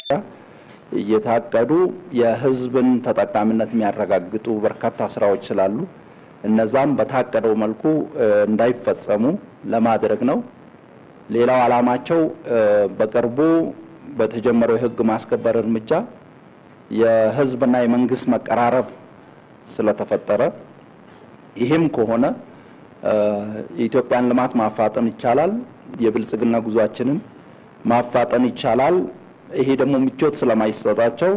እየታቀዱ የህዝብን ተጠቃሚነት የሚያረጋግጡ በርካታ ስራዎች ስላሉ እነዛም በታቀደው መልኩ እንዳይፈጸሙ ለማድረግ ነው። ሌላው ዓላማቸው በቅርቡ በተጀመረው የህግ ማስከበር እርምጃ የህዝብና የመንግስት መቀራረብ ስለተፈጠረ ይህም ከሆነ የኢትዮጵያን ልማት ማፋጠን ይቻላል፣ የብልጽግና ጉዟችንን ማፋጠን ይቻላል። ይሄ ደግሞ ምቾት ስለማይሰጣቸው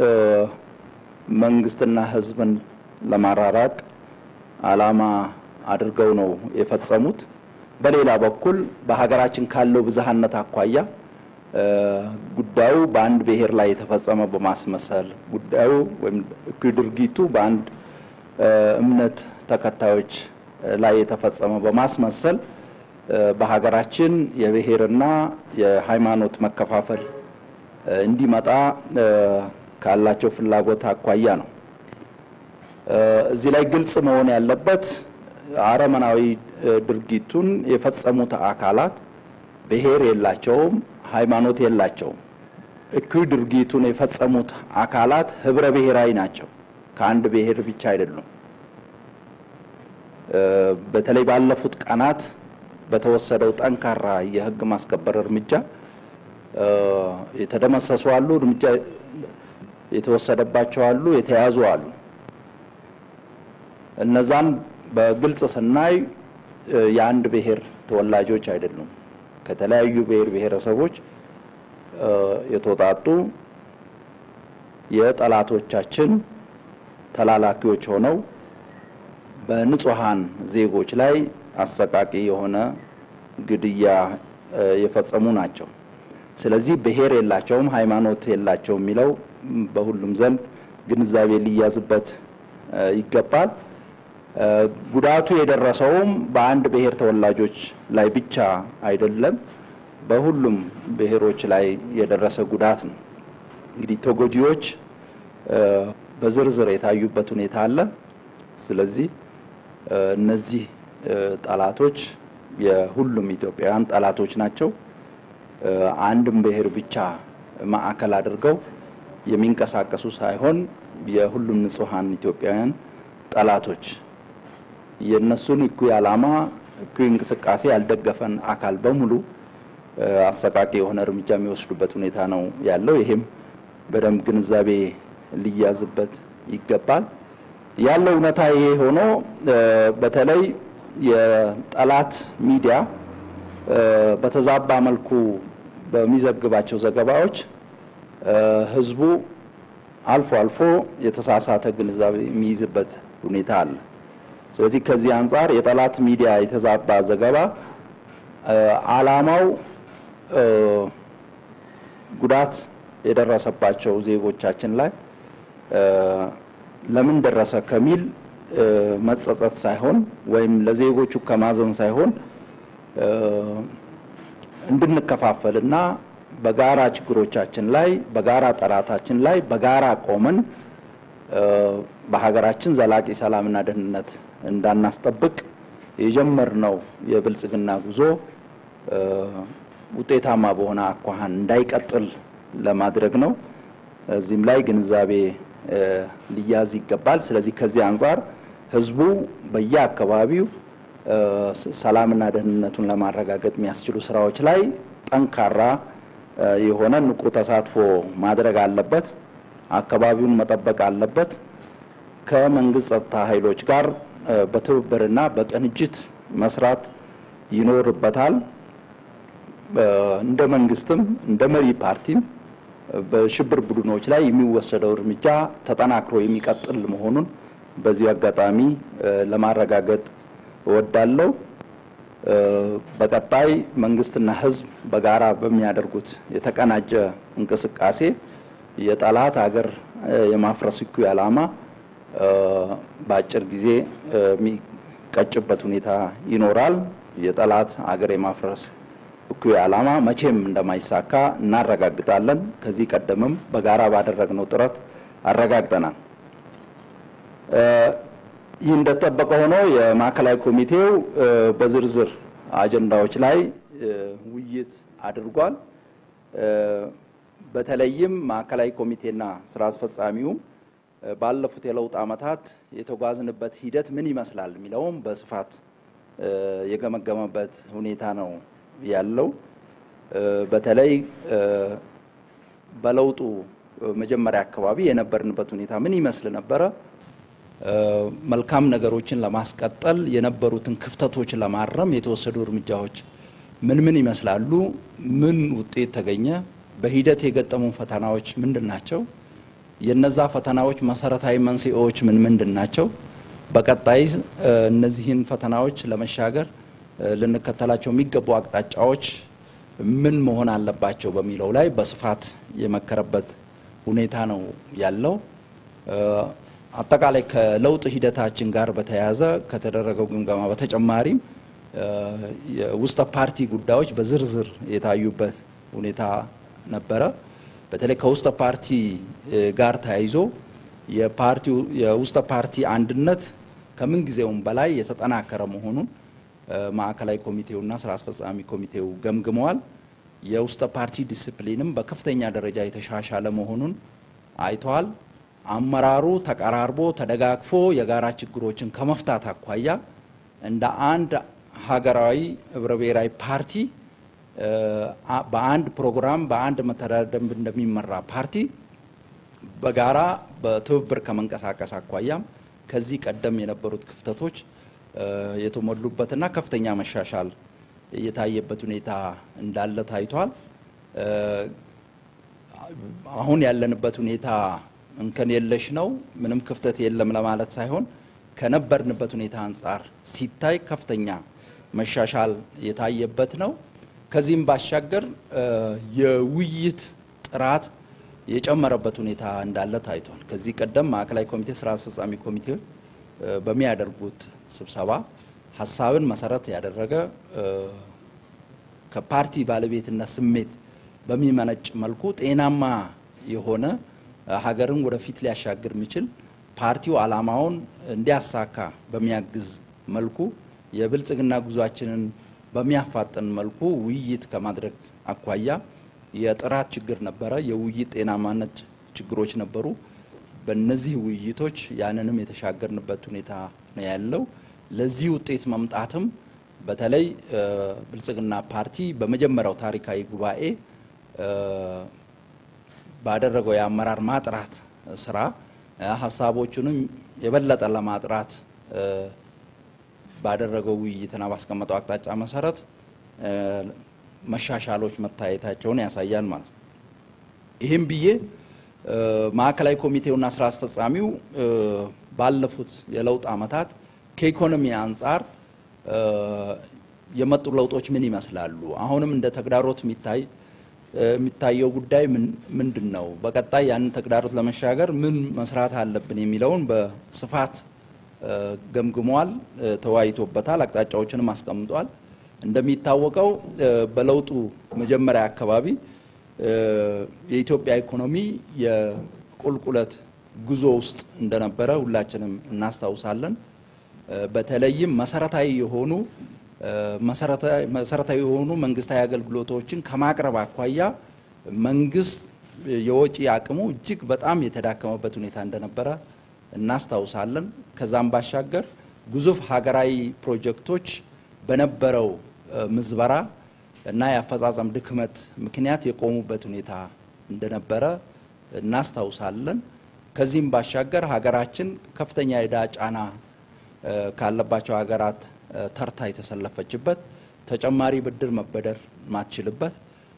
መንግስትና ህዝብን ለማራራቅ ዓላማ አድርገው ነው የፈጸሙት። በሌላ በኩል በሀገራችን ካለው ብዝሃነት አኳያ ጉዳዩ በአንድ ብሔር ላይ የተፈጸመ በማስመሰል ጉዳዩ ወይም ድርጊቱ በአንድ እምነት ተከታዮች ላይ የተፈጸመ በማስመሰል በሀገራችን የብሔርና የሃይማኖት መከፋፈል እንዲመጣ ካላቸው ፍላጎት አኳያ ነው። እዚህ ላይ ግልጽ መሆን ያለበት አረመናዊ ድርጊቱን የፈጸሙት አካላት ብሔር የላቸውም፣ ሃይማኖት የላቸውም። እኩይ ድርጊቱን የፈጸሙት አካላት ህብረ ብሔራዊ ናቸው። ከአንድ ብሔር ብቻ አይደሉም። በተለይ ባለፉት ቀናት በተወሰደው ጠንካራ የህግ ማስከበር እርምጃ የተደመሰሱ አሉ፣ እርምጃ የተወሰደባቸው አሉ፣ የተያዙ አሉ። እነዛን በግልጽ ስናይ የአንድ ብሔር ተወላጆች አይደሉም። ከተለያዩ ብሔር ብሔረሰቦች የተውጣጡ የጠላቶቻችን ተላላኪዎች ሆነው በንጹሃን ዜጎች ላይ አሰቃቂ የሆነ ግድያ የፈጸሙ ናቸው። ስለዚህ ብሔር የላቸውም፣ ሃይማኖት የላቸውም የሚለው በሁሉም ዘንድ ግንዛቤ ሊያዝበት ይገባል። ጉዳቱ የደረሰውም በአንድ ብሔር ተወላጆች ላይ ብቻ አይደለም፣ በሁሉም ብሔሮች ላይ የደረሰ ጉዳት ነው። እንግዲህ ተጎጂዎች በዝርዝር የታዩበት ሁኔታ አለ። ስለዚህ እነዚህ ጠላቶች የሁሉም ኢትዮጵያውያን ጠላቶች ናቸው። አንድም ብሔር ብቻ ማዕከል አድርገው የሚንቀሳቀሱ ሳይሆን የሁሉም ንጹሐን ኢትዮጵያውያን ጠላቶች የእነሱን እኩይ ዓላማ እኩይ እንቅስቃሴ ያልደገፈን አካል በሙሉ አሰቃቂ የሆነ እርምጃ የሚወስዱበት ሁኔታ ነው ያለው። ይሄም በደንብ ግንዛቤ ሊያዝበት ይገባል። ያለው እውነታ ይሄ ሆኖ በተለይ የጠላት ሚዲያ በተዛባ መልኩ በሚዘግባቸው ዘገባዎች ህዝቡ አልፎ አልፎ የተሳሳተ ግንዛቤ የሚይዝበት ሁኔታ አለ። ስለዚህ ከዚህ አንጻር የጠላት ሚዲያ የተዛባ ዘገባ ዓላማው ጉዳት የደረሰባቸው ዜጎቻችን ላይ ለምን ደረሰ ከሚል መጸጸት ሳይሆን ወይም ለዜጎቹ ከማዘን ሳይሆን እንድንከፋፈልና በጋራ ችግሮቻችን ላይ በጋራ ጠላታችን ላይ በጋራ ቆመን በሀገራችን ዘላቂ ሰላምና ደህንነት እንዳናስጠብቅ የጀመርነው የብልጽግና ጉዞ ውጤታማ በሆነ አኳኋን እንዳይቀጥል ለማድረግ ነው። እዚህም ላይ ግንዛቤ ሊያዝ ይገባል። ስለዚህ ከዚህ አንጻር ህዝቡ በየአካባቢው ሰላምና ደህንነቱን ለማረጋገጥ የሚያስችሉ ስራዎች ላይ ጠንካራ የሆነ ንቁ ተሳትፎ ማድረግ አለበት። አካባቢውን መጠበቅ አለበት። ከመንግስት ጸጥታ ኃይሎች ጋር በትብብርና በቅንጅት መስራት ይኖርበታል። እንደ መንግስትም እንደ መሪ ፓርቲም በሽብር ቡድኖች ላይ የሚወሰደው እርምጃ ተጠናክሮ የሚቀጥል መሆኑን በዚሁ አጋጣሚ ለማረጋገጥ እወዳለሁ። በቀጣይ መንግስትና ህዝብ በጋራ በሚያደርጉት የተቀናጀ እንቅስቃሴ የጠላት ሀገር የማፍረስ እኩይ ዓላማ በአጭር ጊዜ የሚቀጭበት ሁኔታ ይኖራል። የጠላት ሀገር የማፍረስ እኩይ ዓላማ መቼም እንደማይሳካ እናረጋግጣለን። ከዚህ ቀደምም በጋራ ባደረግነው ጥረት አረጋግጠናል። ይህ እንደተጠበቀ ሆኖ የማዕከላዊ ኮሚቴው በዝርዝር አጀንዳዎች ላይ ውይይት አድርጓል። በተለይም ማዕከላዊ ኮሚቴና ስራ አስፈጻሚውም ባለፉት የለውጥ ዓመታት የተጓዝንበት ሂደት ምን ይመስላል የሚለውም በስፋት የገመገመበት ሁኔታ ነው ያለው። በተለይ በለውጡ መጀመሪያ አካባቢ የነበርንበት ሁኔታ ምን ይመስል ነበረ? መልካም ነገሮችን ለማስቀጠል የነበሩትን ክፍተቶች ለማረም የተወሰዱ እርምጃዎች ምን ምን ይመስላሉ? ምን ውጤት ተገኘ? በሂደት የገጠሙ ፈተናዎች ምንድን ናቸው? የነዛ ፈተናዎች መሰረታዊ መንስኤዎች ምን ምንድን ናቸው? በቀጣይ እነዚህን ፈተናዎች ለመሻገር ልንከተላቸው የሚገቡ አቅጣጫዎች ምን መሆን አለባቸው በሚለው ላይ በስፋት የመከረበት ሁኔታ ነው ያለው። አጠቃላይ ከለውጥ ሂደታችን ጋር በተያያዘ ከተደረገው ግምገማ በተጨማሪም የውስጠ ፓርቲ ጉዳዮች በዝርዝር የታዩበት ሁኔታ ነበረ። በተለይ ከውስጠ ፓርቲ ጋር ተያይዞ የፓርቲው የውስጠ ፓርቲ አንድነት ከምን ጊዜውም በላይ የተጠናከረ መሆኑን ማዕከላዊ ኮሚቴውና ስራ አስፈጻሚ ኮሚቴው ገምግመዋል። የውስጠ ፓርቲ ዲስፕሊንም በከፍተኛ ደረጃ የተሻሻለ መሆኑን አይተዋል። አመራሩ ተቀራርቦ ተደጋግፎ የጋራ ችግሮችን ከመፍታት አኳያ እንደ አንድ ሀገራዊ ህብረ ብሔራዊ ፓርቲ በአንድ ፕሮግራም በአንድ መተዳደሪያ ደንብ እንደሚመራ ፓርቲ በጋራ በትብብር ከመንቀሳቀስ አኳያም ከዚህ ቀደም የነበሩት ክፍተቶች የተሞሉበትና ከፍተኛ መሻሻል የታየበት ሁኔታ እንዳለ ታይቷል። አሁን ያለንበት ሁኔታ እንከን የለሽ ነው፣ ምንም ክፍተት የለም ለማለት ሳይሆን ከነበርንበት ሁኔታ አንጻር ሲታይ ከፍተኛ መሻሻል የታየበት ነው። ከዚህም ባሻገር የውይይት ጥራት የጨመረበት ሁኔታ እንዳለ ታይቷል። ከዚህ ቀደም ማዕከላዊ ኮሚቴ፣ ስራ አስፈጻሚ ኮሚቴ በሚያደርጉት ስብሰባ ሀሳብን መሰረት ያደረገ ከፓርቲ ባለቤትነት ስሜት በሚመነጭ መልኩ ጤናማ የሆነ ሀገርን ወደፊት ሊያሻግር የሚችል ፓርቲው ዓላማውን እንዲያሳካ በሚያግዝ መልኩ የብልጽግና ጉዟችንን በሚያፋጥን መልኩ ውይይት ከማድረግ አኳያ የጥራት ችግር ነበረ። የውይይት ጤናማነት ችግሮች ነበሩ። በእነዚህ ውይይቶች ያንንም የተሻገርንበት ሁኔታ ነው ያለው። ለዚህ ውጤት መምጣትም በተለይ ብልጽግና ፓርቲ በመጀመሪያው ታሪካዊ ጉባኤ ባደረገው የአመራር ማጥራት ስራ ሀሳቦቹንም የበለጠ ለማጥራት ባደረገው ውይይትና ባስቀመጠው አቅጣጫ መሰረት መሻሻሎች መታየታቸውን ያሳያል ማለት ነው። ይህም ብዬ ማዕከላዊ ኮሚቴውና ስራ አስፈጻሚው ባለፉት የለውጥ ዓመታት ከኢኮኖሚ አንጻር የመጡ ለውጦች ምን ይመስላሉ? አሁንም እንደ ተግዳሮት የሚታይ የሚታየው ጉዳይ ምንድን ነው? በቀጣይ ያንን ተግዳሮት ለመሻገር ምን መስራት አለብን የሚለውን በስፋት ገምግሟል፣ ተወያይቶበታል፣ አቅጣጫዎችንም አስቀምጧል። እንደሚታወቀው በለውጡ መጀመሪያ አካባቢ የኢትዮጵያ ኢኮኖሚ የቁልቁለት ጉዞ ውስጥ እንደነበረ ሁላችንም እናስታውሳለን። በተለይም መሰረታዊ የሆኑ መሰረታዊ የሆኑ መንግስታዊ አገልግሎቶችን ከማቅረብ አኳያ መንግስት የወጪ አቅሙ እጅግ በጣም የተዳከመበት ሁኔታ እንደነበረ እናስታውሳለን። ከዛም ባሻገር ግዙፍ ሀገራዊ ፕሮጀክቶች በነበረው ምዝበራ እና የአፈጻጸም ድክመት ምክንያት የቆሙበት ሁኔታ እንደነበረ እናስታውሳለን። ከዚህም ባሻገር ሀገራችን ከፍተኛ የዕዳ ጫና ካለባቸው ሀገራት ተርታ የተሰለፈችበት ተጨማሪ ብድር መበደር ማትችልበት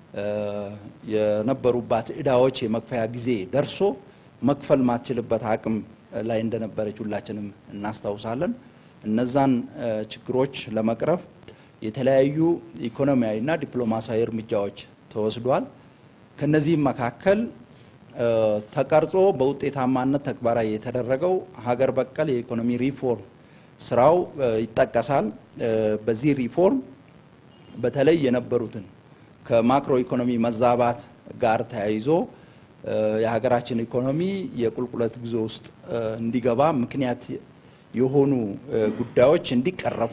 የነበሩባት ዕዳዎች የመክፈያ ጊዜ ደርሶ መክፈል ማትችልበት አቅም ላይ እንደነበረች ሁላችንም እናስታውሳለን። እነዛን ችግሮች ለመቅረፍ የተለያዩ ኢኮኖሚያዊና ዲፕሎማሲያዊ እርምጃዎች ተወስዷል። ከነዚህም መካከል ተቀርጾ በውጤታማነት ተግባራዊ የተደረገው ሀገር በቀል የኢኮኖሚ ሪፎርም ስራው ይጠቀሳል። በዚህ ሪፎርም በተለይ የነበሩትን ከማክሮ ኢኮኖሚ መዛባት ጋር ተያይዞ የሀገራችን ኢኮኖሚ የቁልቁለት ጉዞ ውስጥ እንዲገባ ምክንያት የሆኑ ጉዳዮች እንዲቀረፉ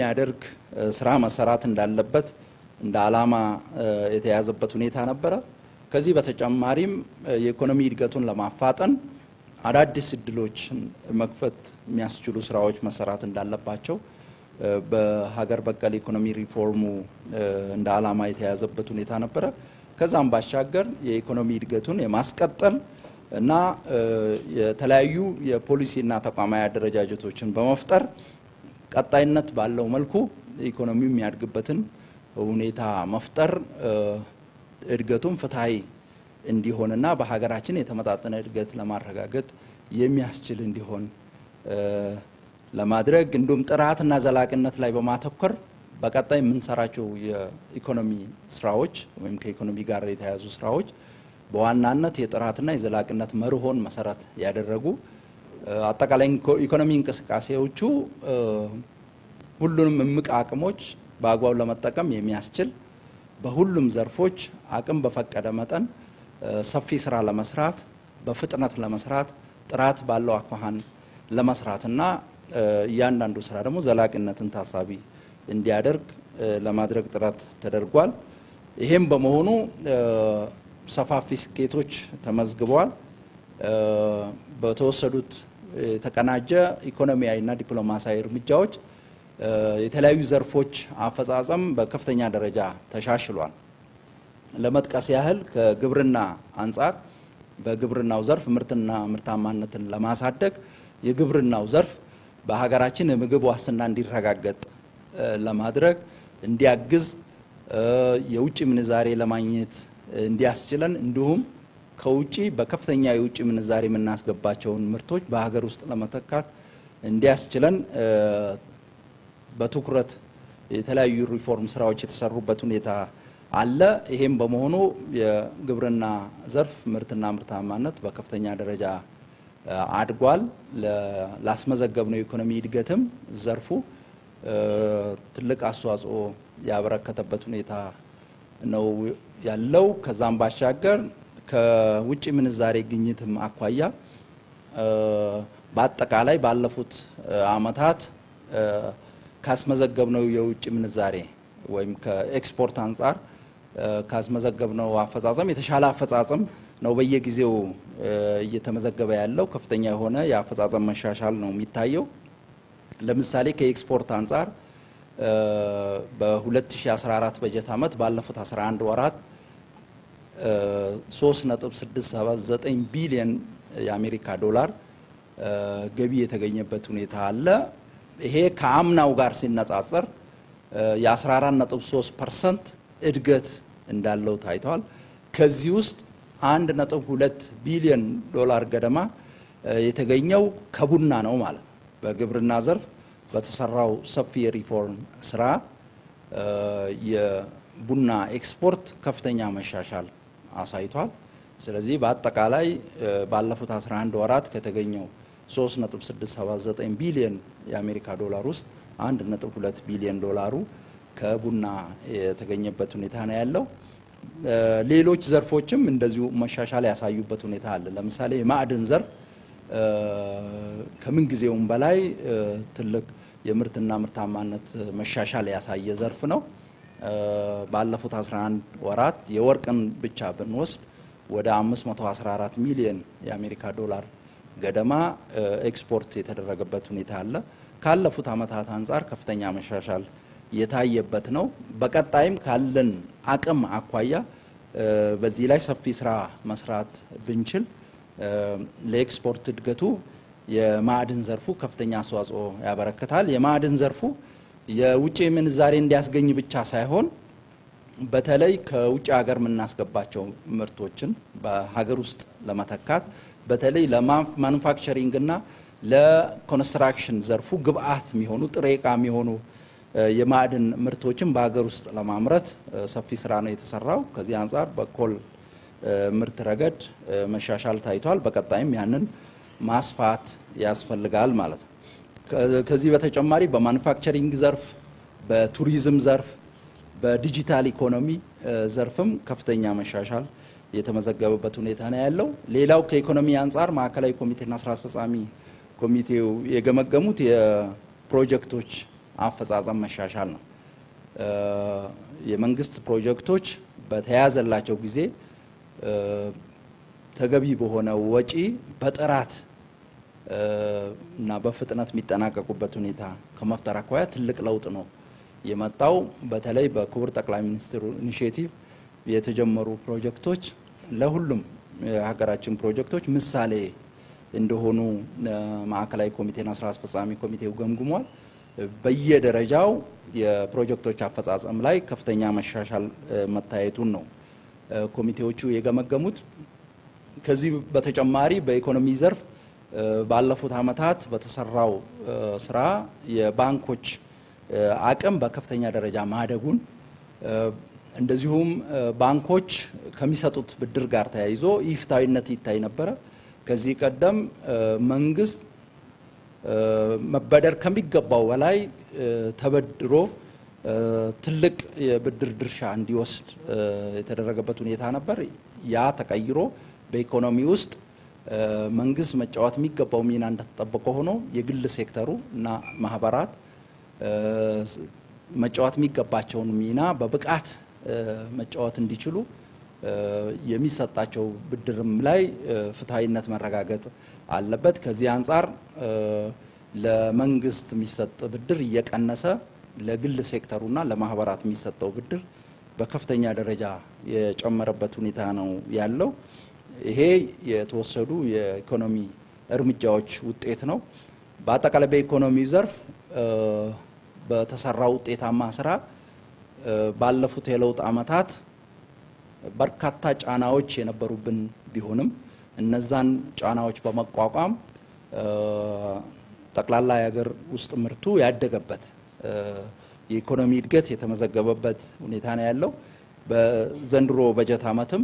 የሚያደርግ ስራ መሰራት እንዳለበት እንደ ዓላማ የተያዘበት ሁኔታ ነበረ። ከዚህ በተጨማሪም የኢኮኖሚ እድገቱን ለማፋጠን አዳዲስ እድሎችን መክፈት የሚያስችሉ ስራዎች መሰራት እንዳለባቸው በሀገር በቀል ኢኮኖሚ ሪፎርሙ እንደ ዓላማ የተያዘበት ሁኔታ ነበረ። ከዛም ባሻገር የኢኮኖሚ እድገቱን የማስቀጠል እና የተለያዩ የፖሊሲና ተቋማዊ አደረጃጀቶችን በመፍጠር ቀጣይነት ባለው መልኩ ኢኮኖሚው የሚያድግበትን ሁኔታ መፍጠር እድገቱም ፍትሐዊ እንዲሆንና በሀገራችን የተመጣጠነ እድገት ለማረጋገጥ የሚያስችል እንዲሆን ለማድረግ እንዲሁም ጥራትና ዘላቂነት ላይ በማተኮር በቀጣይ የምንሰራቸው የኢኮኖሚ ስራዎች ወይም ከኢኮኖሚ ጋር የተያያዙ ስራዎች በዋናነት የጥራትና የዘላቂነት መርሆን መሰረት ያደረጉ አጠቃላይ ኢኮኖሚ እንቅስቃሴዎቹ ሁሉንም እምቅ አቅሞች በአግባቡ ለመጠቀም የሚያስችል በሁሉም ዘርፎች አቅም በፈቀደ መጠን ሰፊ ስራ ለመስራት በፍጥነት ለመስራት ጥራት ባለው አኳኋን ለመስራትና እያንዳንዱ ስራ ደግሞ ዘላቂነትን ታሳቢ እንዲያደርግ ለማድረግ ጥረት ተደርጓል። ይሄም በመሆኑ ሰፋፊ ስኬቶች ተመዝግበዋል። በተወሰዱት የተቀናጀ ኢኮኖሚያዊና ዲፕሎማሲያዊ እርምጃዎች የተለያዩ ዘርፎች አፈጻጸም በከፍተኛ ደረጃ ተሻሽሏል። ለመጥቀስ ያህል ከግብርና አንጻር በግብርናው ዘርፍ ምርትና ምርታማነትን ለማሳደግ የግብርናው ዘርፍ በሀገራችን የምግብ ዋስትና እንዲረጋገጥ ለማድረግ እንዲያግዝ የውጭ ምንዛሬ ለማግኘት እንዲያስችለን እንዲሁም ከውጭ በከፍተኛ የውጭ ምንዛሬ የምናስገባቸውን ምርቶች በሀገር ውስጥ ለመተካት እንዲያስችለን በትኩረት የተለያዩ ሪፎርም ስራዎች የተሰሩበት ሁኔታ አለ። ይሄም በመሆኑ የግብርና ዘርፍ ምርትና ምርታማነት በከፍተኛ ደረጃ አድጓል። ላስመዘገብነው የኢኮኖሚ እድገትም ዘርፉ ትልቅ አስተዋጽኦ ያበረከተበት ሁኔታ ነው ያለው። ከዛም ባሻገር ከውጭ ምንዛሬ ግኝትም አኳያ በአጠቃላይ ባለፉት አመታት ካስመዘገብነው የውጭ ምንዛሬ ወይም ከኤክስፖርት አንጻር ካስመዘገብነው አፈጻጸም የተሻለ አፈጻጸም ነው በየጊዜው እየተመዘገበ ያለው። ከፍተኛ የሆነ የአፈጻጸም መሻሻል ነው የሚታየው። ለምሳሌ ከኤክስፖርት አንጻር በ2014 በጀት ዓመት ባለፉት 11 ወራት 3.679 ቢሊዮን የአሜሪካ ዶላር ገቢ የተገኘበት ሁኔታ አለ። ይሄ ከአምናው ጋር ሲነጻጸር የ14.3 ፐርሰንት እድገት እንዳለው ታይቷል። ከዚህ ውስጥ 1.2 ቢሊዮን ዶላር ገደማ የተገኘው ከቡና ነው ማለት ነው። በግብርና ዘርፍ በተሰራው ሰፊ የሪፎርም ስራ የቡና ኤክስፖርት ከፍተኛ መሻሻል አሳይቷል። ስለዚህ በአጠቃላይ ባለፉት 11 ወራት ከተገኘው 3.679 ቢሊዮን የአሜሪካ ዶላር ውስጥ 1.2 ቢሊዮን ዶላሩ ከቡና የተገኘበት ሁኔታ ነው ያለው። ሌሎች ዘርፎችም እንደዚሁ መሻሻል ያሳዩበት ሁኔታ አለ። ለምሳሌ የማዕድን ዘርፍ ከምን ጊዜውም በላይ ትልቅ የምርትና ምርታማነት መሻሻል ያሳየ ዘርፍ ነው። ባለፉት 11 ወራት የወርቅን ብቻ ብንወስድ ወደ 514 ሚሊዮን የአሜሪካ ዶላር ገደማ ኤክስፖርት የተደረገበት ሁኔታ አለ። ካለፉት ዓመታት አንጻር ከፍተኛ መሻሻል የታየበት ነው። በቀጣይም ካለን አቅም አኳያ በዚህ ላይ ሰፊ ስራ መስራት ብንችል ለኤክስፖርት እድገቱ የማዕድን ዘርፉ ከፍተኛ አስተዋጽኦ ያበረክታል። የማዕድን ዘርፉ የውጭ ምንዛሬ እንዲያስገኝ ብቻ ሳይሆን በተለይ ከውጭ ሀገር የምናስገባቸው ምርቶችን በሀገር ውስጥ ለመተካት በተለይ ለማኑፋክቸሪንግ እና ለኮንስትራክሽን ዘርፉ ግብአት የሚሆኑ ጥሬ ዕቃ የሚሆኑ የማዕድን ምርቶችን በሀገር ውስጥ ለማምረት ሰፊ ስራ ነው የተሰራው። ከዚህ አንጻር በኮል ምርት ረገድ መሻሻል ታይቷል። በቀጣይም ያንን ማስፋት ያስፈልጋል ማለት ነው። ከዚህ በተጨማሪ በማኑፋክቸሪንግ ዘርፍ፣ በቱሪዝም ዘርፍ፣ በዲጂታል ኢኮኖሚ ዘርፍም ከፍተኛ መሻሻል የተመዘገበበት ሁኔታ ነው ያለው። ሌላው ከኢኮኖሚ አንጻር ማዕከላዊ ኮሚቴና ስራ አስፈጻሚ ኮሚቴው የገመገሙት የፕሮጀክቶች አፈጻጸም መሻሻል ነው። የመንግስት ፕሮጀክቶች በተያዘላቸው ጊዜ ተገቢ በሆነ ወጪ በጥራት እና በፍጥነት የሚጠናቀቁበት ሁኔታ ከመፍጠር አኳያ ትልቅ ለውጥ ነው የመጣው። በተለይ በክቡር ጠቅላይ ሚኒስትሩ ኢኒሽቲቭ የተጀመሩ ፕሮጀክቶች ለሁሉም የሀገራችን ፕሮጀክቶች ምሳሌ እንደሆኑ ማዕከላዊ ኮሚቴና ስራ አስፈጻሚ ኮሚቴው ገምግሟል። በየደረጃው የፕሮጀክቶች አፈጻጸም ላይ ከፍተኛ መሻሻል መታየቱን ነው ኮሚቴዎቹ የገመገሙት። ከዚህ በተጨማሪ በኢኮኖሚ ዘርፍ ባለፉት ዓመታት በተሰራው ስራ የባንኮች አቅም በከፍተኛ ደረጃ ማደጉን እንደዚሁም ባንኮች ከሚሰጡት ብድር ጋር ተያይዞ ኢፍታዊነት ይታይ ነበረ። ከዚህ ቀደም መንግስት መበደር ከሚገባው በላይ ተበድሮ ትልቅ የብድር ድርሻ እንዲወስድ የተደረገበት ሁኔታ ነበር። ያ ተቀይሮ በኢኮኖሚ ውስጥ መንግስት መጫወት የሚገባው ሚና እንደተጠበቀ ሆኖ የግል ሴክተሩ እና ማህበራት መጫወት የሚገባቸውን ሚና በብቃት መጫወት እንዲችሉ የሚሰጣቸው ብድርም ላይ ፍትሐዊነት መረጋገጥ አለበት። ከዚህ አንጻር ለመንግስት የሚሰጥ ብድር እየቀነሰ ለግል ሴክተሩና ለማህበራት የሚሰጠው ብድር በከፍተኛ ደረጃ የጨመረበት ሁኔታ ነው ያለው። ይሄ የተወሰዱ የኢኮኖሚ እርምጃዎች ውጤት ነው። በአጠቃላይ በኢኮኖሚ ዘርፍ በተሰራው ውጤታማ ስራ ባለፉት የለውጥ ዓመታት በርካታ ጫናዎች የነበሩብን ቢሆንም እነዛን ጫናዎች በመቋቋም ጠቅላላ የሀገር ውስጥ ምርቱ ያደገበት የኢኮኖሚ እድገት የተመዘገበበት ሁኔታ ነው ያለው። በዘንድሮ በጀት ዓመትም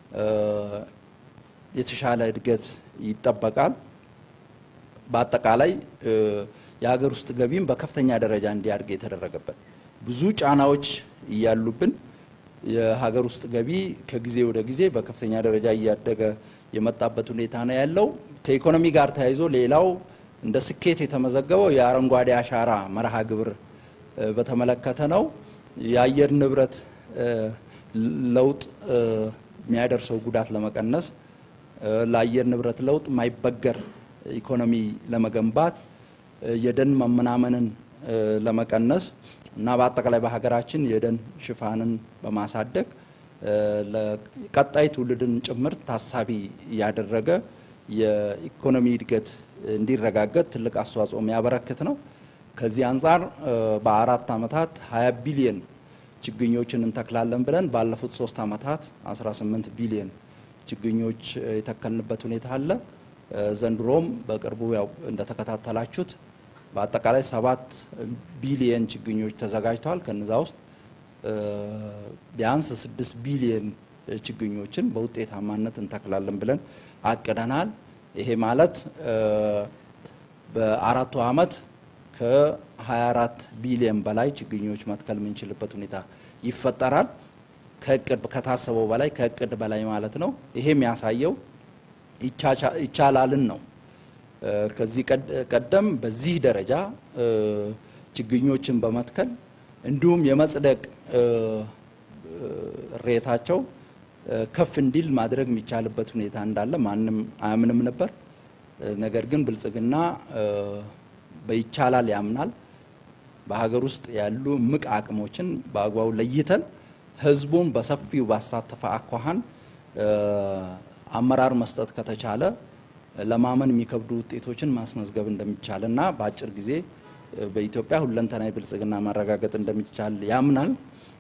የተሻለ እድገት ይጠበቃል። በአጠቃላይ የሀገር ውስጥ ገቢም በከፍተኛ ደረጃ እንዲያድግ የተደረገበት ብዙ ጫናዎች እያሉብን የሀገር ውስጥ ገቢ ከጊዜ ወደ ጊዜ በከፍተኛ ደረጃ እያደገ የመጣበት ሁኔታ ነው ያለው። ከኢኮኖሚ ጋር ተያይዞ ሌላው እንደ ስኬት የተመዘገበው የአረንጓዴ አሻራ መርሃ ግብር በተመለከተ ነው። የአየር ንብረት ለውጥ የሚያደርሰው ጉዳት ለመቀነስ ለአየር ንብረት ለውጥ የማይበገር ኢኮኖሚ ለመገንባት የደን መመናመንን ለመቀነስ እና በአጠቃላይ በሀገራችን የደን ሽፋንን በማሳደግ ለቀጣይ ትውልድን ጭምር ታሳቢ ያደረገ የኢኮኖሚ እድገት እንዲረጋገጥ ትልቅ አስተዋጽኦ የሚያበረክት ነው። ከዚህ አንጻር በአራት ዓመታት 20 ቢሊየን ችግኞችን እንተክላለን ብለን ባለፉት ሶስት ዓመታት 18 ቢሊየን ችግኞች የተከልንበት ሁኔታ አለ። ዘንድሮም በቅርቡ ያው እንደተከታተላችሁት በአጠቃላይ ሰባት ቢሊየን ችግኞች ተዘጋጅተዋል። ከነዛ ውስጥ ቢያንስ ስድስት ቢሊየን ችግኞችን በውጤታማነት እንተክላለን ብለን አቅደናል። ይሄ ማለት በአራቱ ዓመት ከ24 ቢሊየን በላይ ችግኞች መትከል የምንችልበት ሁኔታ ይፈጠራል። ከእቅድ ከታሰበው በላይ ከእቅድ በላይ ማለት ነው። ይሄ የሚያሳየው ይቻላልን ነው። ከዚህ ቀደም በዚህ ደረጃ ችግኞችን በመትከል እንዲሁም የመጽደቅ ሬታቸው ከፍ እንዲል ማድረግ የሚቻልበት ሁኔታ እንዳለ ማንም አያምንም ነበር። ነገር ግን ብልጽግና በይቻላል ያምናል። በሀገር ውስጥ ያሉ እምቅ አቅሞችን በአግባቡ ለይተን ህዝቡን በሰፊው ባሳተፈ አኳኋን አመራር መስጠት ከተቻለ ለማመን የሚከብዱ ውጤቶችን ማስመዝገብ እንደሚቻል እና በአጭር ጊዜ በኢትዮጵያ ሁለንተናዊ ብልጽግና ማረጋገጥ እንደሚቻል ያምናል።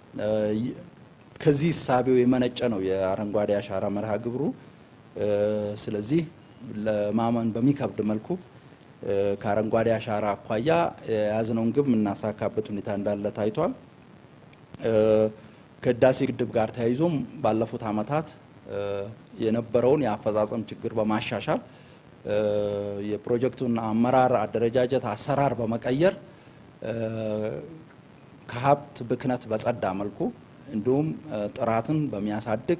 ከዚህ እሳቤው የመነጨ ነው የአረንጓዴ አሻራ መርሃ ግብሩ። ስለዚህ ለማመን በሚከብድ መልኩ ከአረንጓዴ አሻራ አኳያ የያዝነውን ግብ የምናሳካበት ሁኔታ እንዳለ ታይቷል። ከህዳሴ ግድብ ጋር ተያይዞም ባለፉት ዓመታት የነበረውን የአፈጻጸም ችግር በማሻሻል የፕሮጀክቱን አመራር፣ አደረጃጀት፣ አሰራር በመቀየር ከሀብት ብክነት በጸዳ መልኩ እንዲሁም ጥራትን በሚያሳድግ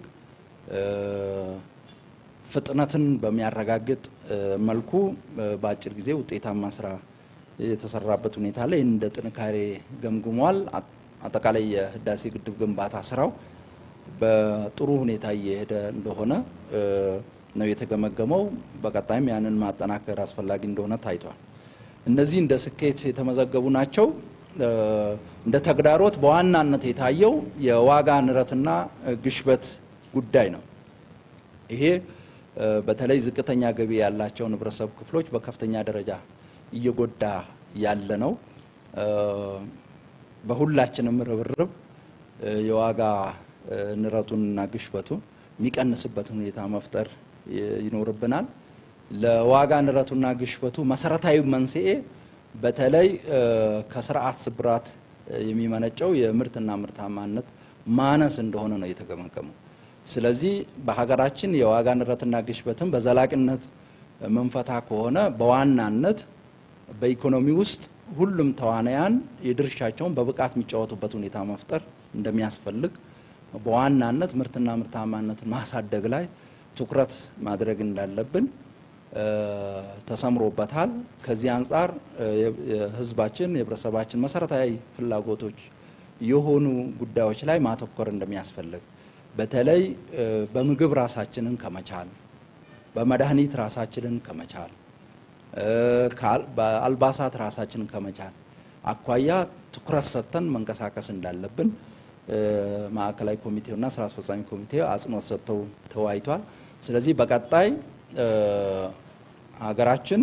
ፍጥነትን በሚያረጋግጥ መልኩ በአጭር ጊዜ ውጤታማ ስራ የተሰራበት ሁኔታ ላይ እንደ ጥንካሬ ገምግሟል። አጠቃላይ የህዳሴ ግድብ ግንባታ ስራው በጥሩ ሁኔታ እየሄደ እንደሆነ ነው የተገመገመው። በቀጣይም ያንን ማጠናከር አስፈላጊ እንደሆነ ታይቷል። እነዚህ እንደ ስኬት የተመዘገቡ ናቸው። እንደ ተግዳሮት በዋናነት የታየው የዋጋ ንረትና ግሽበት ጉዳይ ነው። ይሄ በተለይ ዝቅተኛ ገቢ ያላቸውን ህብረተሰብ ክፍሎች በከፍተኛ ደረጃ እየጎዳ ያለ ነው። በሁላችንም ርብርብ የዋጋ ንረቱንና ግሽበቱን የሚቀንስበትን ሁኔታ መፍጠር ይኖርብናል። ለዋጋ ንረቱና ግሽበቱ መሰረታዊ መንስኤ በተለይ ከስርዓት ስብራት የሚመነጨው የምርትና ምርታማነት ማነስ እንደሆነ ነው የተገመገመው። ስለዚህ በሀገራችን የዋጋ ንረትና ግሽበትን በዘላቂነት መንፈታ ከሆነ በዋናነት በኢኮኖሚ ውስጥ ሁሉም ተዋናያን የድርሻቸውን በብቃት የሚጫወቱበት ሁኔታ መፍጠር እንደሚያስፈልግ በዋናነት ምርትና ምርታማነትን ማሳደግ ላይ ትኩረት ማድረግ እንዳለብን ተሰምሮበታል። ከዚህ አንጻር የህዝባችን የህብረተሰባችን መሰረታዊ ፍላጎቶች የሆኑ ጉዳዮች ላይ ማተኮር እንደሚያስፈልግ በተለይ በምግብ ራሳችንን ከመቻል፣ በመድኃኒት ራሳችንን ከመቻል፣ በአልባሳት ራሳችንን ከመቻል አኳያ ትኩረት ሰጥተን መንቀሳቀስ እንዳለብን ማዕከላዊ ኮሚቴውና ስራ አስፈጻሚ ኮሚቴው አጽንኦት ሰጥተው ተወያይቷል። ስለዚህ በቀጣይ ሀገራችን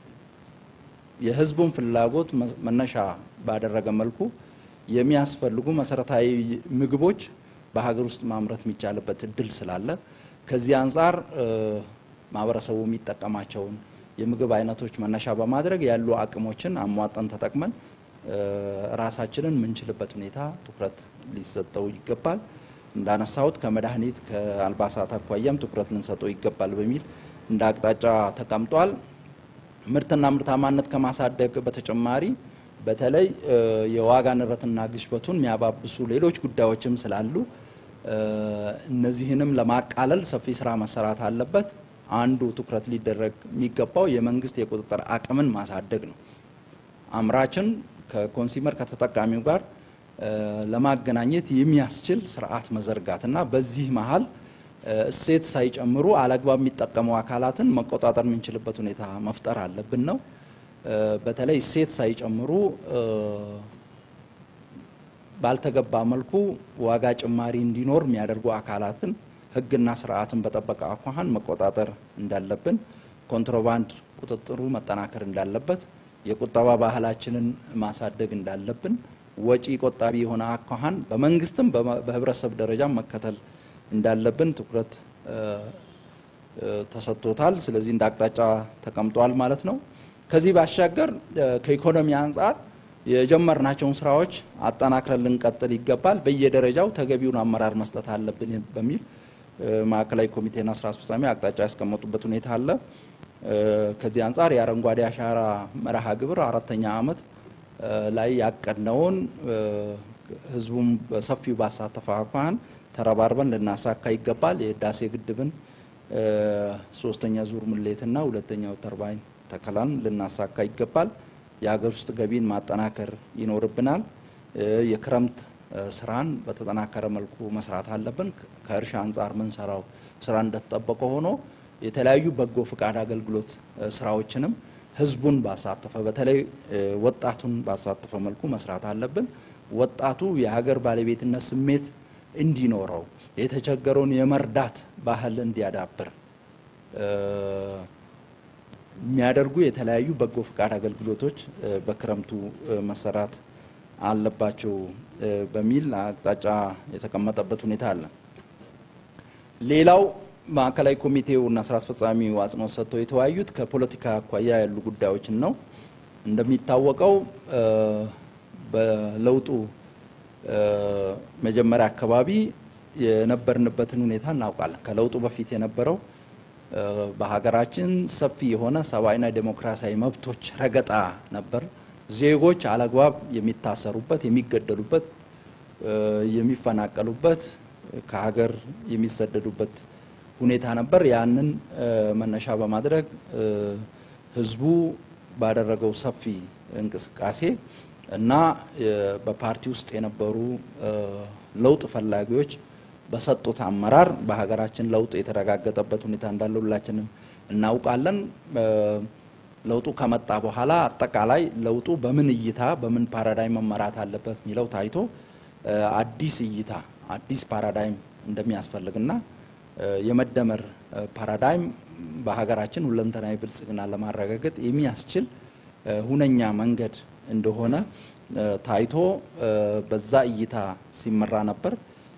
የህዝቡን ፍላጎት መነሻ ባደረገ መልኩ የሚያስፈልጉ መሰረታዊ ምግቦች በሀገር ውስጥ ማምረት የሚቻልበት እድል ስላለ ከዚህ አንጻር ማህበረሰቡ የሚጠቀማቸውን የምግብ አይነቶች መነሻ በማድረግ ያሉ አቅሞችን አሟጠን ተጠቅመን ራሳችንን የምንችልበት ሁኔታ ትኩረት ሊሰጠው ይገባል። እንዳነሳሁት ከመድኃኒት ከአልባሳት አኳያም ትኩረት ልንሰጠው ይገባል በሚል እንደ አቅጣጫ ተቀምጧል። ምርትና ምርታማነት ከማሳደግ በተጨማሪ በተለይ የዋጋ ንረትና ግሽበቱን የሚያባብሱ ሌሎች ጉዳዮችም ስላሉ እነዚህንም ለማቃለል ሰፊ ስራ መሰራት አለበት። አንዱ ትኩረት ሊደረግ የሚገባው የመንግስት የቁጥጥር አቅምን ማሳደግ ነው። አምራችን ከኮንሱመር ከተጠቃሚው ጋር ለማገናኘት የሚያስችል ስርዓት መዘርጋትና በዚህ መሀል እሴት ሳይጨምሩ አለግባብ የሚጠቀሙ አካላትን መቆጣጠር የምንችልበት ሁኔታ መፍጠር አለብን ነው። በተለይ እሴት ሳይጨምሩ ባልተገባ መልኩ ዋጋ ጭማሪ እንዲኖር የሚያደርጉ አካላትን ሕግና ስርዓትን በጠበቀ አኳኋን መቆጣጠር እንዳለብን፣ ኮንትሮባንድ ቁጥጥሩ መጠናከር እንዳለበት፣ የቁጠባ ባህላችንን ማሳደግ እንዳለብን፣ ወጪ ቆጣቢ የሆነ አኳኋን በመንግስትም በህብረተሰብ ደረጃ መከተል እንዳለብን ትኩረት ተሰጥቶታል። ስለዚህ እንደ አቅጣጫ ተቀምጧል ማለት ነው። ከዚህ ባሻገር ከኢኮኖሚ አንጻር የጀመርናቸውን ስራዎች አጠናክረን ልንቀጥል ይገባል። በየደረጃው ተገቢውን አመራር መስጠት አለብን በሚል ማዕከላዊ ኮሚቴና ስራ አስፈጻሚ አቅጣጫ ያስቀመጡበት ሁኔታ አለ። ከዚህ አንጻር የአረንጓዴ አሻራ መርሃ ግብር አራተኛ ዓመት ላይ ያቀድነውን ህዝቡም በሰፊው ባሳተፈ አኳኋን ተረባርበን ልናሳካ ይገባል። የህዳሴ ግድብን ሶስተኛ ዙር ሙሌትና ሁለተኛው ተርባይን ተከላን ልናሳካ ይገባል። የሀገር ውስጥ ገቢን ማጠናከር ይኖርብናል። የክረምት ስራን በተጠናከረ መልኩ መስራት አለብን። ከእርሻ አንጻር ምንሰራው ስራ እንደተጠበቀ ሆኖ የተለያዩ በጎ ፍቃድ አገልግሎት ስራዎችንም ህዝቡን ባሳተፈ በተለይ ወጣቱን ባሳተፈ መልኩ መስራት አለብን። ወጣቱ የሀገር ባለቤትነት ስሜት እንዲኖረው የተቸገረውን የመርዳት ባህል እንዲያዳብር የሚያደርጉ የተለያዩ በጎ ፍቃድ አገልግሎቶች በክረምቱ መሰራት አለባቸው በሚል አቅጣጫ የተቀመጠበት ሁኔታ አለ። ሌላው ማዕከላዊ ኮሚቴው እና ስራ አስፈጻሚው አጽንኦት ሰጥተው የተወያዩት ከፖለቲካ አኳያ ያሉ ጉዳዮችን ነው። እንደሚታወቀው በለውጡ መጀመሪያ አካባቢ የነበርንበትን ሁኔታ እናውቃለን። ከለውጡ በፊት የነበረው በሀገራችን ሰፊ የሆነ ሰብአዊና ዴሞክራሲያዊ መብቶች ረገጣ ነበር። ዜጎች አለግባብ የሚታሰሩበት፣ የሚገደሉበት፣ የሚፈናቀሉበት፣ ከሀገር የሚሰደዱበት ሁኔታ ነበር። ያንን መነሻ በማድረግ ህዝቡ ባደረገው ሰፊ እንቅስቃሴ እና በፓርቲ ውስጥ የነበሩ ለውጥ ፈላጊዎች በሰጡት አመራር በሀገራችን ለውጥ የተረጋገጠበት ሁኔታ እንዳለ ሁላችንም እናውቃለን። ለውጡ ከመጣ በኋላ አጠቃላይ ለውጡ በምን እይታ በምን ፓራዳይም መመራት አለበት የሚለው ታይቶ አዲስ እይታ አዲስ ፓራዳይም እንደሚያስፈልግና የመደመር ፓራዳይም በሀገራችን ሁለንተናዊ ብልጽግና ለማረጋገጥ የሚያስችል ሁነኛ መንገድ እንደሆነ ታይቶ በዛ እይታ ሲመራ ነበር።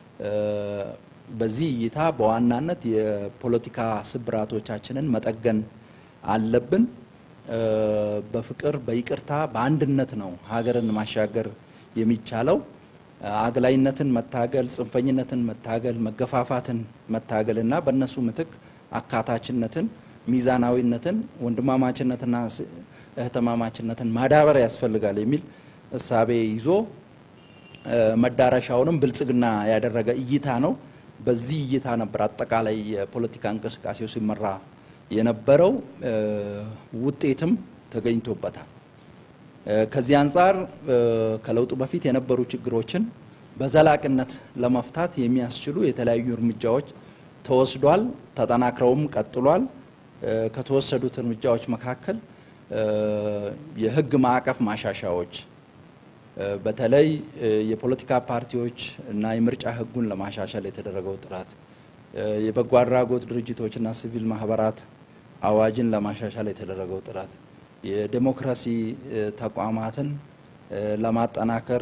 በዚህ እይታ በዋናነት የፖለቲካ ስብራቶቻችንን መጠገን አለብን። በፍቅር በይቅርታ በአንድነት ነው ሀገርን ማሻገር የሚቻለው። አግላይነትን መታገል፣ ጽንፈኝነትን መታገል፣ መገፋፋትን መታገል እና በእነሱ ምትክ አካታችነትን፣ ሚዛናዊነትን፣ ወንድማማችነትና እህትማማችነትን ማዳበር ያስፈልጋል የሚል እሳቤ ይዞ መዳረሻውንም ብልጽግና ያደረገ እይታ ነው። በዚህ እይታ ነበር አጠቃላይ የፖለቲካ እንቅስቃሴው ሲመራ የነበረው ውጤትም ተገኝቶበታል። ከዚህ አንጻር ከለውጡ በፊት የነበሩ ችግሮችን በዘላቂነት ለመፍታት የሚያስችሉ የተለያዩ እርምጃዎች ተወስዷል፣ ተጠናክረውም ቀጥሏል። ከተወሰዱት እርምጃዎች መካከል የሕግ ማዕቀፍ ማሻሻያዎች በተለይ የፖለቲካ ፓርቲዎች እና የምርጫ ሕጉን ለማሻሻል የተደረገው ጥረት የበጎ አድራጎት ድርጅቶችና ሲቪል ማህበራት አዋጅን ለማሻሻል የተደረገው ጥረት የዴሞክራሲ ተቋማትን ለማጠናከር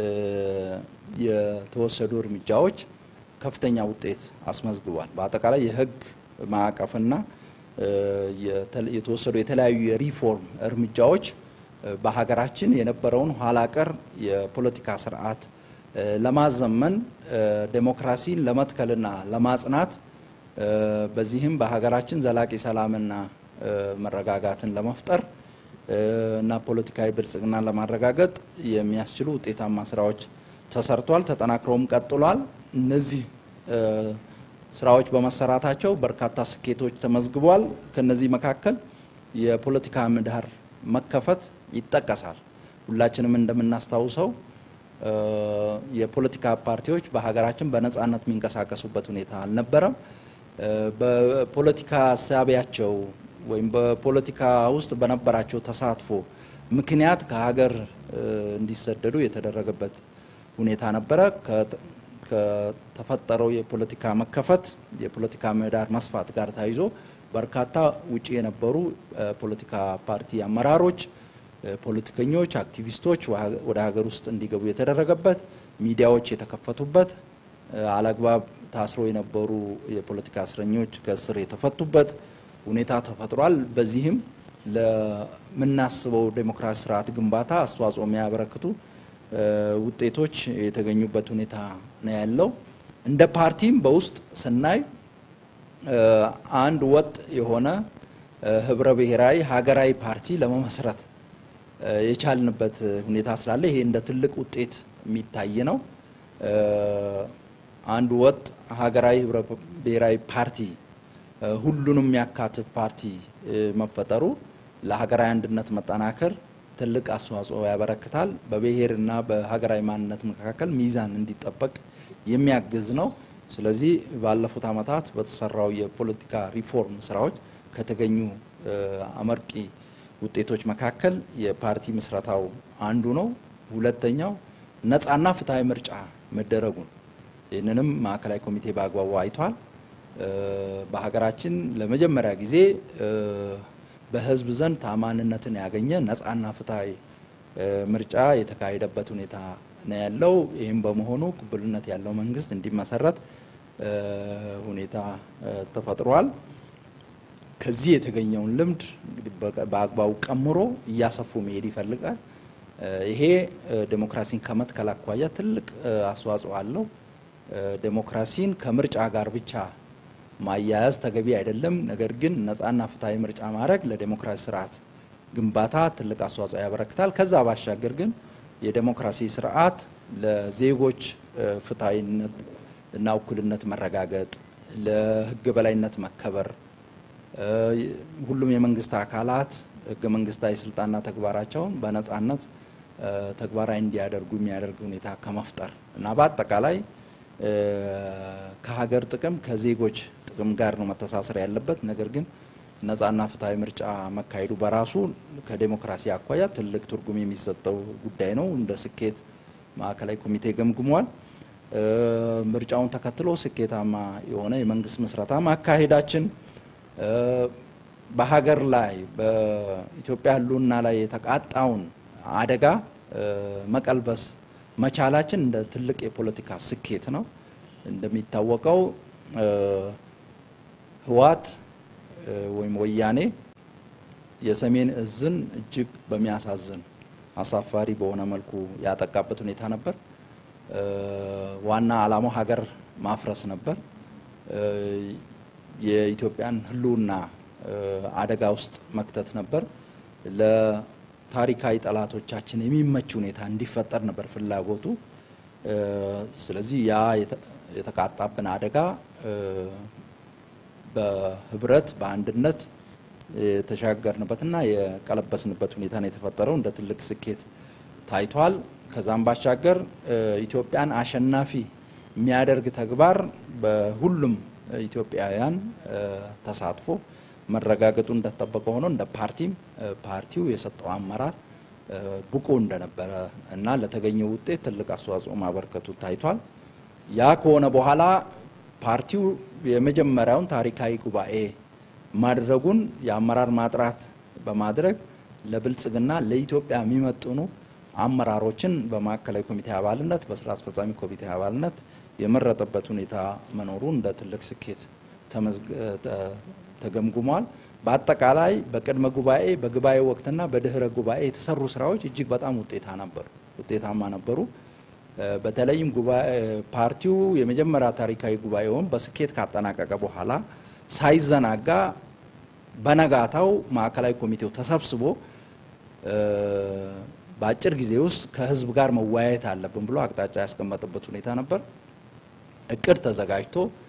የተወሰዱ እርምጃዎች ከፍተኛ ውጤት አስመዝግቧል። በአጠቃላይ የህግ ማዕቀፍና የተወሰዱ የተለያዩ የሪፎርም እርምጃዎች በሀገራችን የነበረውን ኋላ ቀር የፖለቲካ ስርዓት ለማዘመን ዴሞክራሲን ለመትከልና ለማጽናት በዚህም በሀገራችን ዘላቂ ሰላምና መረጋጋትን ለመፍጠር እና ፖለቲካዊ ብልጽግናን ለማረጋገጥ የሚያስችሉ ውጤታማ ስራዎች ተሰርቷል፣ ተጠናክረውም ቀጥሏል። እነዚህ ስራዎች በመሰራታቸው በርካታ ስኬቶች ተመዝግቧል። ከነዚህ መካከል የፖለቲካ ምህዳር መከፈት ይጠቀሳል። ሁላችንም እንደምናስታውሰው የፖለቲካ ፓርቲዎች በሀገራችን በነጻነት የሚንቀሳቀሱበት ሁኔታ አልነበረም። በፖለቲካ ሳቢያቸው ወይም በፖለቲካ ውስጥ በነበራቸው ተሳትፎ ምክንያት ከሀገር እንዲሰደዱ የተደረገበት ሁኔታ ነበረ። ከተፈጠረው የፖለቲካ መከፈት የፖለቲካ ምህዳር መስፋት ጋር ተያይዞ በርካታ ውጭ የነበሩ ፖለቲካ ፓርቲ አመራሮች፣ ፖለቲከኞች፣ አክቲቪስቶች ወደ ሀገር ውስጥ እንዲገቡ የተደረገበት፣ ሚዲያዎች የተከፈቱበት፣ አላግባብ ታስረው የነበሩ የፖለቲካ እስረኞች ከእስር የተፈቱበት ሁኔታ ተፈጥሯል። በዚህም ለምናስበው ዴሞክራሲ ስርዓት ግንባታ አስተዋጽኦ የሚያበረክቱ ውጤቶች የተገኙበት ሁኔታ ነው ያለው። እንደ ፓርቲም በውስጥ ስናይ አንድ ወጥ የሆነ ህብረ ብሔራዊ ሀገራዊ ፓርቲ ለመመስረት የቻልንበት ሁኔታ ስላለ ይሄ እንደ ትልቅ ውጤት የሚታይ ነው። አንድ ወጥ ሀገራዊ ህብረ ብሔራዊ ፓርቲ ሁሉንም የሚያካትት ፓርቲ መፈጠሩ ለሀገራዊ አንድነት መጠናከር ትልቅ አስተዋጽኦ ያበረክታል። በብሔርና በሀገራዊ ማንነት መካከል ሚዛን እንዲጠበቅ የሚያግዝ ነው። ስለዚህ ባለፉት ዓመታት በተሰራው የፖለቲካ ሪፎርም ስራዎች ከተገኙ አመርቂ ውጤቶች መካከል የፓርቲ ምስረታው አንዱ ነው። ሁለተኛው ነፃና ፍትሐዊ ምርጫ መደረጉን ይህንንም ማዕከላዊ ኮሚቴ በአግባቡ አይቷል። በሀገራችን ለመጀመሪያ ጊዜ በህዝብ ዘንድ ታማኝነትን ያገኘ ነፃና ፍትሐዊ ምርጫ የተካሄደበት ሁኔታ ነው ያለው። ይህም በመሆኑ ቅቡልነት ያለው መንግስት እንዲመሰረት ሁኔታ ተፈጥሯል። ከዚህ የተገኘውን ልምድ እንግዲህ በአግባቡ ቀምሮ እያሰፉ መሄድ ይፈልጋል። ይሄ ዴሞክራሲን ከመትከል አኳያ ትልቅ አስተዋጽኦ አለው። ዴሞክራሲን ከምርጫ ጋር ብቻ ማያያዝ ተገቢ አይደለም። ነገር ግን ነፃና ፍትሐዊ ምርጫ ማድረግ ለዴሞክራሲ ስርዓት ግንባታ ትልቅ አስተዋጽኦ ያበረክታል። ከዛ ባሻገር ግን የዴሞክራሲ ስርዓት ለዜጎች ፍትሐዊነት እና እኩልነት መረጋገጥ፣ ለህገ በላይነት መከበር፣ ሁሉም የመንግስት አካላት ህገ መንግስታዊ ስልጣንና ተግባራቸውን በነፃነት ተግባራዊ እንዲያደርጉ የሚያደርግ ሁኔታ ከመፍጠር እና በአጠቃላይ ከሀገር ጥቅም ከዜጎች ጥቅም ጋር ነው መተሳሰር ያለበት። ነገር ግን ነጻና ፍትሐዊ ምርጫ መካሄዱ በራሱ ከዴሞክራሲ አኳያ ትልቅ ትርጉም የሚሰጠው ጉዳይ ነው። እንደ ስኬት ማዕከላዊ ኮሚቴ ገምግሟል። ምርጫውን ተከትሎ ስኬታማ የሆነ የመንግስት ምስረታ ማካሄዳችን በሀገር ላይ በኢትዮጵያ ሕልውና ላይ የተቃጣውን አደጋ መቀልበስ መቻላችን እንደ ትልቅ የፖለቲካ ስኬት ነው። እንደሚታወቀው ህወሓት ወይም ወያኔ የሰሜን እዝን እጅግ በሚያሳዝን አሳፋሪ በሆነ መልኩ ያጠቃበት ሁኔታ ነበር። ዋና ዓላማው ሀገር ማፍረስ ነበር። የኢትዮጵያን ህልውና አደጋ ውስጥ መክተት ነበር። ለታሪካዊ ጠላቶቻችን የሚመች ሁኔታ እንዲፈጠር ነበር ፍላጎቱ። ስለዚህ ያ የተቃጣብን አደጋ በህብረት በአንድነት የተሻገርንበትና የቀለበስንበት ሁኔታ ነው የተፈጠረው። እንደ ትልቅ ስኬት ታይቷል። ከዛም ባሻገር ኢትዮጵያን አሸናፊ የሚያደርግ ተግባር በሁሉም ኢትዮጵያውያን ተሳትፎ መረጋገጡ እንደተጠበቀ ሆኖ እንደ ፓርቲም ፓርቲው የሰጠው አመራር ብቁ እንደነበረ እና ለተገኘው ውጤት ትልቅ አስተዋጽኦ ማበርከቱ ታይቷል። ያ ከሆነ በኋላ ፓርቲው የመጀመሪያውን ታሪካዊ ጉባኤ ማድረጉን የአመራር ማጥራት በማድረግ ለብልጽግና ለኢትዮጵያ የሚመጥኑ አመራሮችን በማዕከላዊ ኮሚቴ አባልነት በስራ አስፈጻሚ ኮሚቴ አባልነት የመረጠበት ሁኔታ መኖሩ እንደ ትልቅ ስኬት ተገምግሟል። በአጠቃላይ በቅድመ ጉባኤ በጉባኤ ወቅትና በድህረ ጉባኤ የተሰሩ ስራዎች እጅግ በጣም ውጤታ ነበሩ ውጤታማ ነበሩ። በተለይም ፓርቲው የመጀመሪያ ታሪካዊ ጉባኤውን በስኬት ካጠናቀቀ በኋላ ሳይዘናጋ በነጋታው ማዕከላዊ ኮሚቴው ተሰብስቦ በአጭር ጊዜ ውስጥ ከህዝብ ጋር መወያየት አለብን ብሎ አቅጣጫ ያስቀመጠበት ሁኔታ ነበር። እቅድ ተዘጋጅቶ